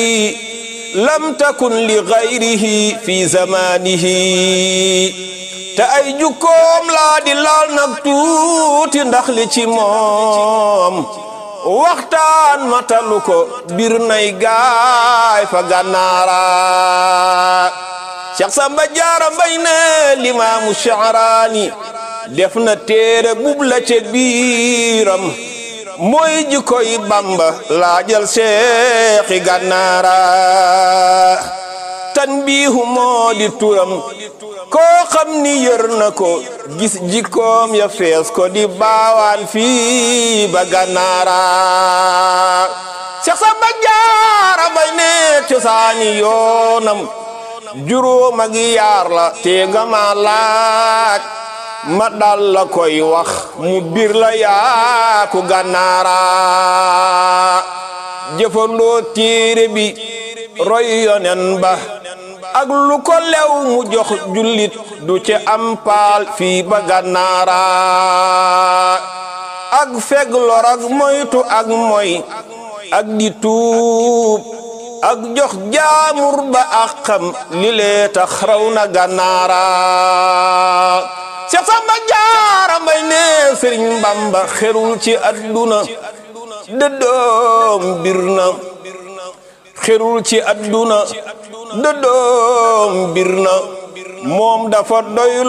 lam takun li gayrihi fi zamanihi te ay jukkoom laa di laal nag tuuti ndax li ci moom waxtaan matalu ko bir nay gaay fa gànnaara Cheikh Samba Jaara Mbay ne limaamu Sha'raani def na téere bub la ca biiram mooy jikkoy Bamba laajal seexi gànnaara tanbiihu moo di turam koo xam ni yër na ko gis jikkoom ya fees ko di baawaan fii ba gànnaara Seex Samba Jaara Mbay ne cosaani yoonam juróom ak yaar la te nga ma laaj ma dal la koy wax mu bir la yaaku gànnaara jëfandoo téere bi roy yonen ba ak lu ko lew mu jox jullit du ci am paal fii ba gànnaara ak feg lor ak moytu ak moy ak di tuub ak jox jaamur ba ak xam li lee tax raw na gànnaara Seex Samba Jaara Mbay ne Sëriñ Bamba xerul ci adduna dëddoom bir na xerul ci adduna dëddoom bir na moom dafa doy